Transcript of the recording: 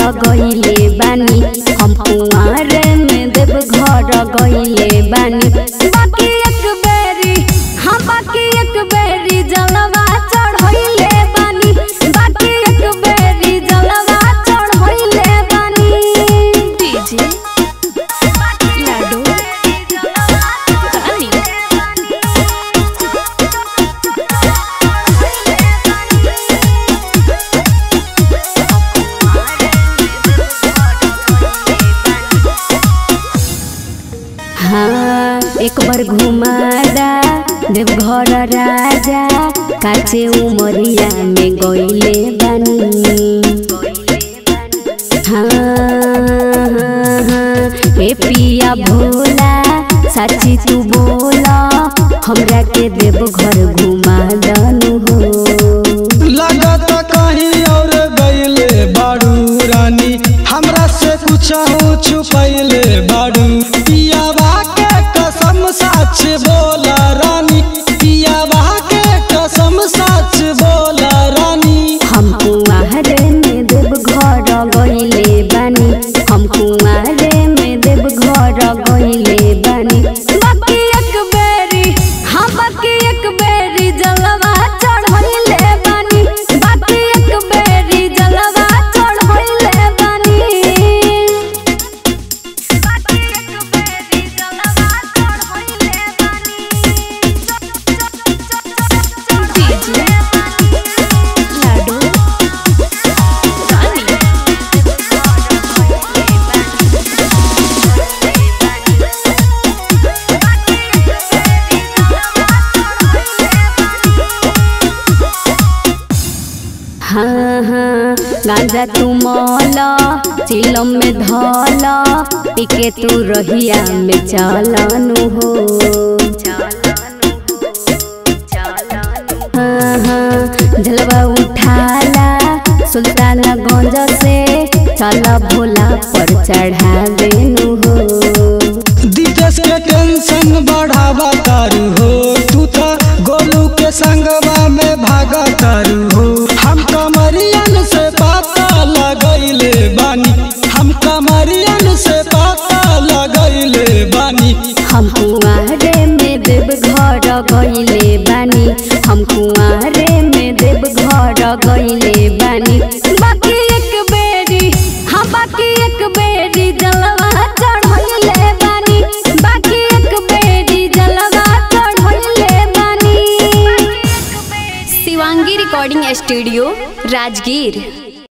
गइले बानी हम कुंवारे में देव घर गइले बानी बाकी एक बेरी हाँ बाकी एक बेरी जलवा चढ़इले बानी बाकी एक बेरी जलवा चढ़इले बानी डीजे लाडो रानी हाँ एक बार घुमादा देवघर राजा काचे उमरिया में गइले बानी हाँ हाँ, हाँ, ए पिया भोला साची तू बोला हमरा के देवघर घुमा दनु हो लगत कहीं और गईले बाड़ू रानी हमरा से कुछ छुपैले बाड़ू पियावा के कसम सच बोला रानी पियावा के कसम सच बोला रानी हम कुआरे में देव घर गइले बानी हम कुआरे में देव घर गइले बानी बाकी एक बेरी हाँ बाकी एक बेरी जलवा चढ़इले बानी बाकी एक बेरी जलवा चढ़इले बानी बाकी एक बेरी जलवा चढ़इले डीजे लाडो रानी हाँ हाँ गांजा तू मौला चिलम में धौला टिके तू रहिया में चलनु हो हाँ हाँ जलवा उठाला सुल्तानगंज से चल भोला पर चढ़ा देनु हो दितेश के टेंशन बढ़ावा तारू हो तू तो गोलू के संगवा में भागा तारू हो हम कमरियन से पता लगैले बानी हम कमरियन से पता लगैले बानी हम कुआरे में देव घर गइले बानी हम कुआरे में देव घर गइले बानी बाकी एक बेरी हाँ बाकी एक बेरी जलवा चढ़इले बानी बाकी एक बेरी जलवा चढ़इले बानी शिवांगी रिकॉर्डिंग स्टूडियो राजगीर